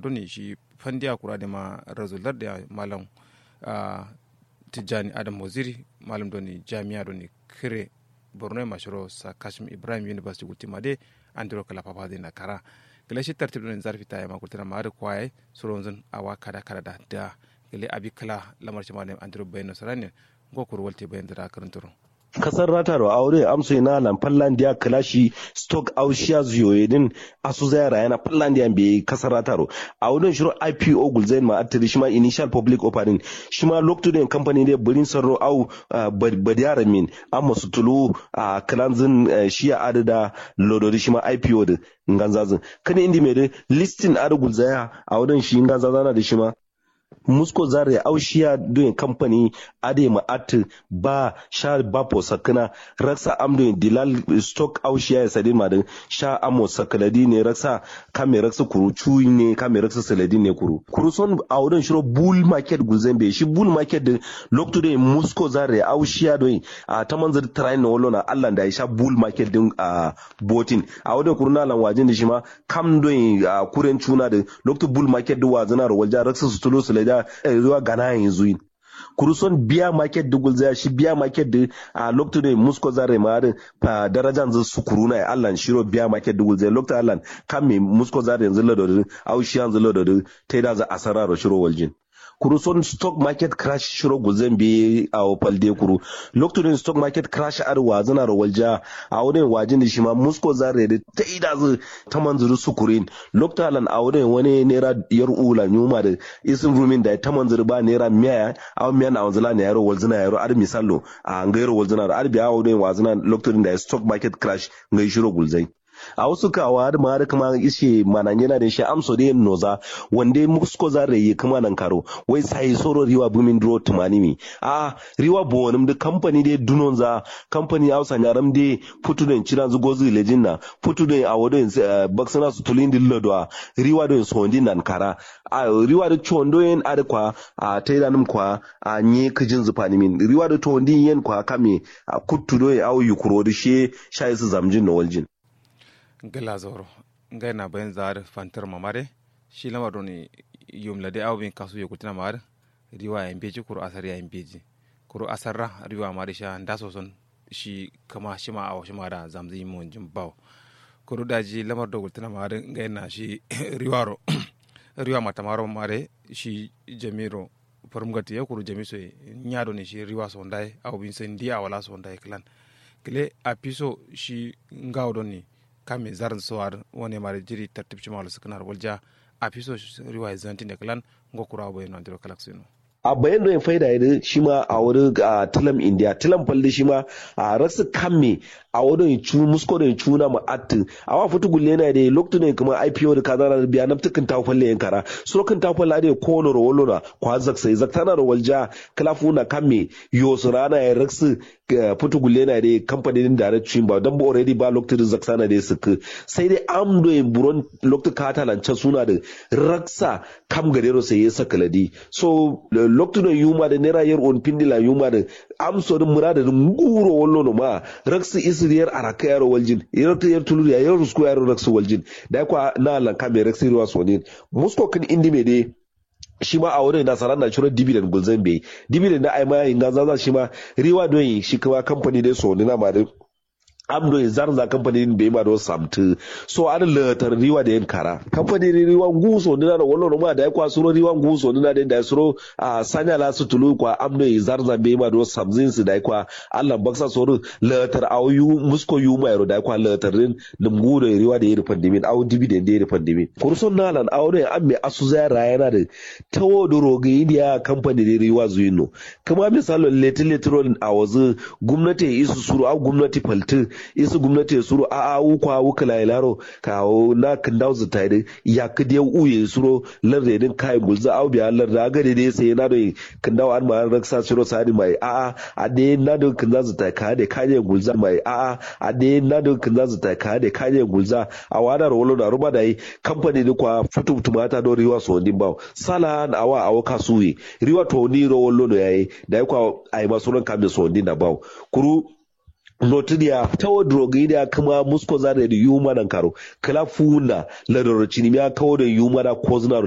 doni shi fandiya kura da ma razular da malam tijjani adam waziri malam doni jami'a doni kire borno mashiro sa kashim ibrahim university gultima de andiro kala papa de na kara gele shi tartib doni zarfi ta ma kultina ma da kwaye suronzun awa kada kada da da gele abi kala lamar shi malam andiro bayno sarane gokur walte bayan da karanturo kasar ratarwa aure amso ina lan finlandia kalashi stock aushiya zuyoyedin asu zayara yana finlandia be kasar rataro a wurin shiro ipo gulzain ma atiri shima initial public offering shima lokacin company ne burin sarro au badiyara min amma su tulu a kalanzin shiya adada lodori shima ipo da nganzazin kan indi mai listin adu gulzaya a wurin shi nganzazana da shima musko zare aushiya doyin kamfani ade ma at ba sha ba po sakana raksa am doyin dilal stock aushiya ya sadin ma sha amo sakaladi ne raksa kame raksa kuru cuyi ne kame raksa saladi ne kuru kuru son a wurin shiro bull market guzembe shi bull market din lokto doyin musko zare aushiya doyin a ta manzar train na wallona Allah da ya sha bull market din a botin a wurin kuru na lan wajin da shi ma kam doyin a kuren cuna da lokto bull market din wazana ro walja raksa su tulo su da zuwa gana yanzu yin kuruson biya market da gulza shi biya market da a lokacin da musko zare ma da fa darajan zan su kuruna ya Allah shiro biya market da gulza lokacin Allah kan me musko zare yanzu lado au shi yanzu lado ta da za asara ro shiro waljin kuru son stock market crash shiro guzan bi a opalde kuru lokacin stock market crash ar wazana ro walja a wurin wajin da shi ma musko zare da ta ida zu ta manzuru sukurin lokacin a wurin wani naira yar ula nyuma da isin rumin da ta manzuru ba naira miya a miya na wanzula ne yaro walzina yaro ar misalo a ngairo walzina ar biya wurin wazana lokacin da stock market crash ngai shiro gulzai a wasu kawa da ma da kuma ishe manan yana da shi amso da yin noza wanda musko za yi kuma nan karo wai sai soro riwa bumin dro tumani mi a riwa bonim da kamfani da dunon za kamfani hausa nyaram da putu den ciran zu gozu lejin na putu den a wadon baksana su tulin dillo da riwa don sondi nan kara a riwa da chondo yin adekwa a taidanim kwa a nye kijin zufani min riwa da tondi yin kwa kame a kuttu do ya au yukuro da she shayi su zamjin na waljin gala zoro ngai na bayan zar fantar mamare shi lamar doni yumla de awbin kasu yo kutina mar riwa ya beji kuru asar ya beji kuru asarra riwa mari sha ndaso son shi kama shi ma awo shi ma da zamzi mon jin baw kuru daji lamar do kutina mar ngai na shi riwaro riwa mata maro mare shi jamiro farmgati ya kuru jamiso nyado ne shi riwa so ndai awbin sen dia wala so ndai klan kile apiso shi ngaw doni kame zarin sowar wani mara jiri tartib ci malu sukanar walja a fiso riwa zantin da kalan ngokura bayan nan diro kalak sino a bayan da faida ya shi ma a wuri a tilam india tilam falde shi ma a rasu kamme a wurin cu musko da cuna ma attin a wa fitu gulle na da lokacin ne kuma IPO da kaza na biya na tukin ta falle yan kara so kan ta falle da ko no rolo na kwa zak sai zak tana walja klafu na kamme yo rana ya rasu fitu gulle na da kamfanin da da cin ba dan ba already ba lokacin zak sana da suka sai dai am do in buron lokacin kata lancan suna da raksa kam gadero sai ya saka ladi so loktuno yuma da nera yer on pindila yuma da amso da murada da nguro wallo no ma raksu isriyar araka yaro waljin yarta yar tulur ya yar rusku yaro raksu waljin da kwa na lan kame raksu ruwa sonin musko kan indi me dai shi ma a wurin nasarar na shirin dividend gulzan bai dividend na aima yin gaza shi ma riwa don shi kuma kamfani dai so na ma da amdo ya zarza kamfani bai ma don samtu so an latar riwa da yin kara kamfani ne riwa nguso nina da wallo ma da ya kwa suro riwa nguso nina da da suro a sanya la su tulu kwa amdo ya zarza bai ma don samzin su da ya kwa Allah baksa soro latar au yu musko yu ma yaro da ya kwa latar din lumgu da riwa da ya rufan dimin au dividend da ya rufan dimin kurson nalan au ne an mai asu zai rayana da tawo da rogayi da kamfani da riwa zuyino kuma misalin letin letin a wazu gwamnati ya isu suru au gwamnati faltin isu gwamnati suro a a ukwa wuka la ilaro kawo na kindau zu tayde ya kide uye suro larde din kai gulza au biya larde aga de de sai na do kindau an ma raksa suro sadi mai a a a de na do kinza zu tay ka de kanye gulza mai a a a de na do kinza zu tay ka de kanye gulza a wada rolo da ruba dai company ni kwa futu tumata do riwa so ndin bawo sala na awa awo kasuyi riwa to ni ro wollo no yayi dai kwa ai masuran kambe so ndin na bawo kuru notidia tawo drogidia kama musko zare da yuma nan karo kala funa la dorocini ya kawo da yuma da kozna